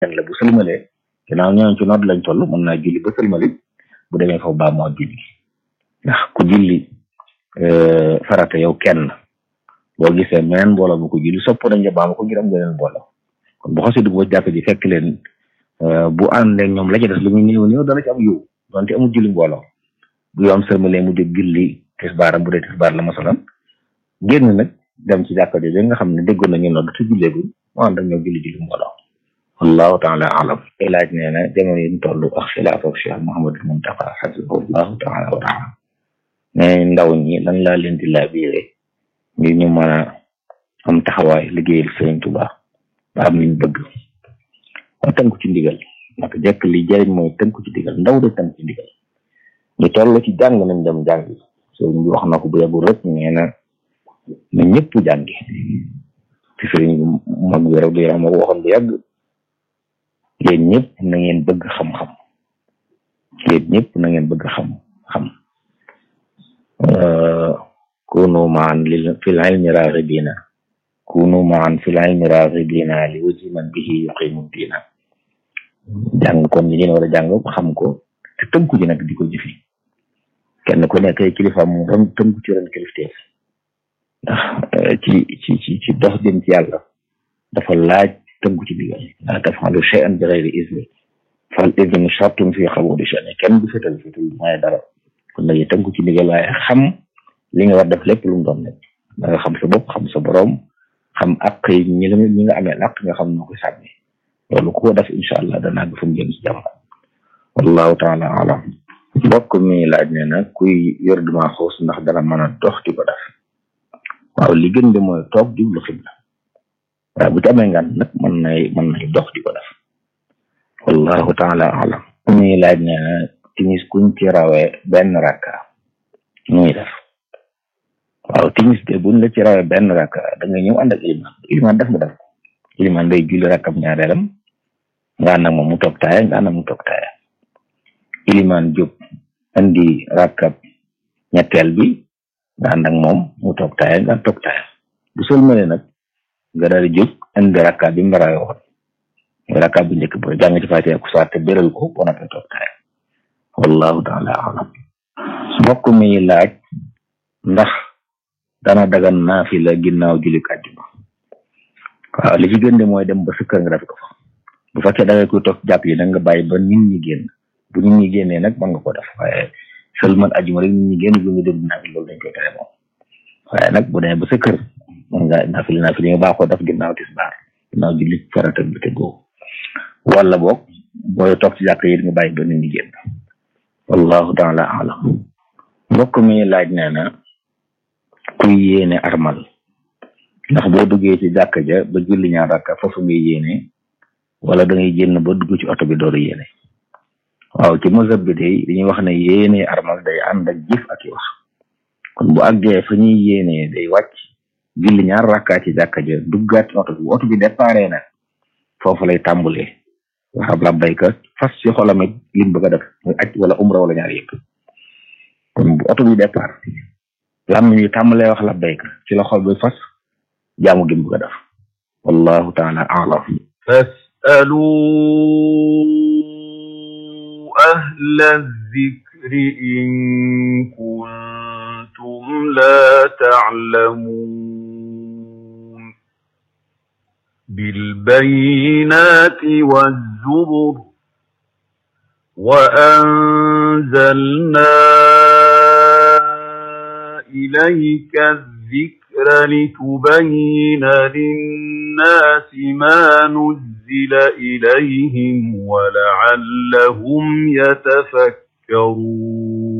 kenn la bu sëlmalee ginnaaw ñooñu ci nodd lañ toll mën naa julli ba sëlmali bu demee foofu baa moo julli ndax ku julli farata yow kenn boo gisee meneen mbooloo bu ko julli sopp nañ nga baama ko ngir am geneen mbooloo kon bu xasee dugg ba jàkk ji fekk leen bu àndee ñoom la ca des lu muy néew néew dana ci am yiw donte amul julli mbooloo bu yoom sëlmalee mu jóg julli tisbaaram bu dee tisbaar la masalan génn nag dem ci jàkka ji nga xam ne déggoon nañu nodd te julleegul mu ànd ak ñoom julli julli mbooloo wallahu taala alam ay laaj nee na jamono yi ñu toll ak xilaaf ak Cheikh Mouhamadul Muntaqa xafisahullahu taala wa taala ne ndaw ñi lan laa leen di laabiire ngir ñu mën a am taxawaay liggéeyal Sëriñ Tuubaa ba am liñ bëgg ma tënku ci ndigal naka jekk li jëriñ mooy tënku ci ndigal ndaw de tënku ci ndigal ñu toll ci jàng nañ dem jàngi sëriñ bi wax na ko bu yàggul rek nee na na ñëpp jàngi ci sëriñ bi mag bi rek di moo ko waxoon bu yàgg yéen ñëpp na ngeen bëgg xam-xam yéen ñëpp na ngeen bëgg xam-xam kunu maan li fil ilmi raghibina kunu maan fil ilmi raghibina li wajhi man bihi yuqimu diina jàng kon ñi ngeen war a jàng xam ko te tënku ji nag di ko jëfi kenn ku nekk ay kilifa mu ron tënku ci ren kilifteef ndax ci ci ci ci dox jëm ci yàlla dafa laaj tënku ci digal la tafalu shay'an bi ghayri izni fal idnu shartun fi qabuli shay'in kenn du fetal fetal mooy dara kon nag tënku ci digal waaye xam li nga war def lépp lu mu doon nekk da nga xam sa bopp xam sa boroom xam ak ñi la ñi nga amee ak nga xam noo koy sàmmi loolu ku ko def incha allah danaa ga fu mu jëm si jàmm wallahu taala alam mbokk mi laaj ne na kuy yor duma xoos ndax dana mën a dox di ko def waaw li gën de mooy toog jublu xibla waaye bu ci amee ngan nag mën nay mën nay dox di ko def wallahu taala alam mi laaj ne na timis kuñ ci rawee benn rakka muy def waaw timis de buñ la ci rawee benn rakka da nga ñëw ànd ak iliman iliman def nga def ko iliman day julli rakkam ñaareelam nga ànd ak moom mu toog taaya nga ànd ak mu toog taaya iliman jóg andi rakkab ñetteel bi nga ànd ak moom mu toog taaya nga toog taaya bu sëlmale nag nga daal di jóg indi rakka bi mu rawee woon rakka bu njëkk ba jàng ci fàtte ku saar te béral ko boo nappee toog taaya wallahu taala alam mbokk mi laaj ndax dana dagan naafila ginnaaw julli àjjuma waaw li ci gën de mooy dem ba sa kër nga def ko fa bu fekkee da ngay koy toog jàpp yi nag nga bàyyi ba nit ñi génn bu nit ñi génnee nag mën nga ko def waaye seulement àjjuma rek nit ñi génn bu ñu dem naafila loolu dañ koy tere moom waaye nag bu demee ba sa kër mën nga naafila naafila nga baaxoo def ginnaaw tisbaar ginnaaw julli farata bi te googu wala boog booy toog ci jàkk yi nga bàyyi ba nit ñi génn wallahu taala alam mbokk mi laaj nee na kuy yéene armal ndax boo duggee ci jàkk ja ba julli ñaar rakka foofu ngay yéene wala da ngay génn ba dugg ci oto bi dooru yéene waaw ci mazhab bi day dañuy wax ne yéene armal day ànd ak jëf ak i wax kon bu àggee fa ñuy yéene day wàcc julli ñaar rakka ci jàkk ja duggaat ci oto bi oto bi déparé na foofu lay tàmbulee waxab labbayka fas ci xolam it lim bëgg a def muy aj wala umra wala ñaar yëpp kon bu oto bi départ lam ñu tàmbalee wax labbayka ci la xol bi fas jaamu gi mu bëgg a def wallahu taala alam fasalu ahla zikri in kuntum la ta'lamun بالبينات والزبر وأنزلنا إليك الذكر لتبين للناس ما نزل إليهم ولعلهم يتفكرون